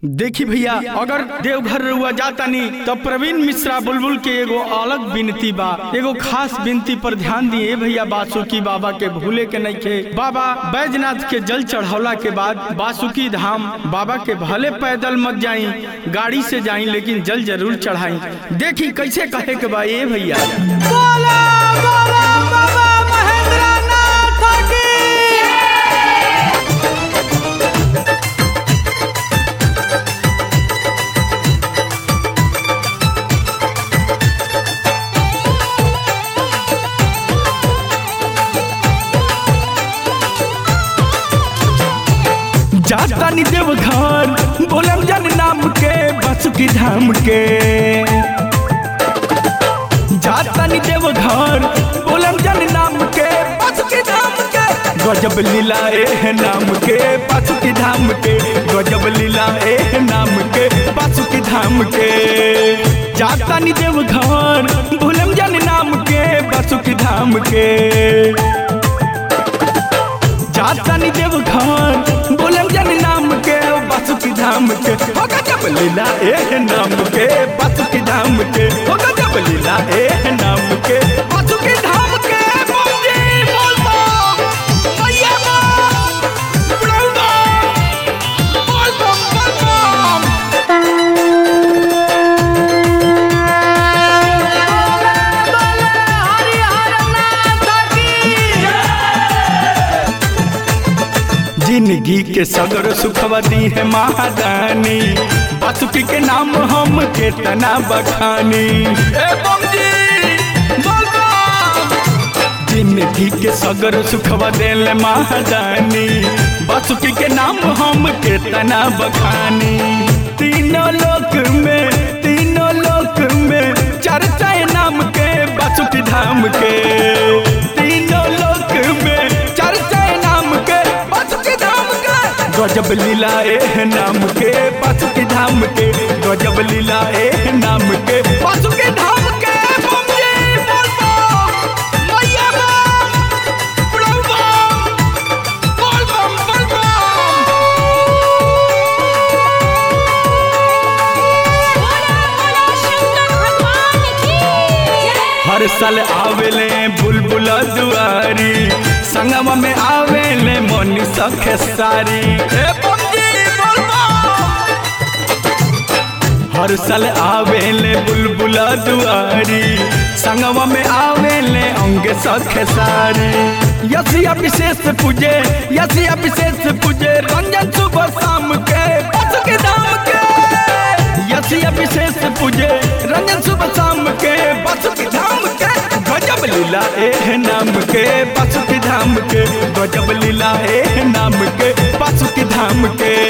देखी भैया अगर देवघर रुआ जातानी तो प्रवीण मिश्रा बुलबुल के एगो अलग विनती बा एगो खास विनती पर ध्यान दिए भैया बासुकी बाबा के भूले के नहीं खे बाबा बैजनाथ के जल चढ़ौला के बाद बासुकी धाम बाबा के भले पैदल मत जाई गाड़ी से जाई लेकिन जल जरूर चढ़ाई देखी कैसे कहे के बा ये भैया बोला बोला बाबा महेंद्रनाथ की जातानी देवघर बोलम जन नाम के बासुकी धाम के जातानी देवघर बोलम जन नाम के बासुकी धाम के गजब लीला ए नाम के बासुकी धाम के गजब लीला ए नाम के बासुकी धाम के जातानी देवघर बोलम जन नाम के बासुकी धाम के जातानी देवघर बोलम जन नाम के बासुकी धाम के हो गजब लीला ए नाम के बासुकी धाम के हो गजब लीला ए नाम के बासुकी धाम के बोल जी बोल बम मैया बम बुढ़ऊ बम बोल बम बोल बम जिंदगी के सगर सुखवा दी है महादानी बासुकी के नाम हम केतना बखानी ए बम जी, बोल बम। जिंदगी के सगर सुखवा देले महादानी बासुकी के नाम हम केतना बखानी तीनों लोक में तीनों लोक में चर्चा है नाम के बासुकी धाम के तीनों लोक में चर्चा है नाम के बासुकी धाम के गजब लीला ए नाम के बासुकी धाम के गजब लीला ए नाम के बासुकी धाम के बम जी, बोल बम, मैया बम, बुढ़ऊ बम, बोल बम, बोल बम। बोला बोला शंकर भगवान की हर साल आवेले बुलबुल दुआरी संगम में आवेले मोनी सखे सारी ए बमजी बोलबा हर साल आवेले बुलबुल दुआरी संगम में आवेले अंग सखे सारी यसिया विशेष पूजे यसिया विशेष पूजे रंजन सुबह शाम के बस के दाम के यसिया विशेष पूजे रंजन सुबह शाम के बस की धाम के गजब लीला ए नाम के बस की धाम के गजब लीला ए नाम के बस की धाम के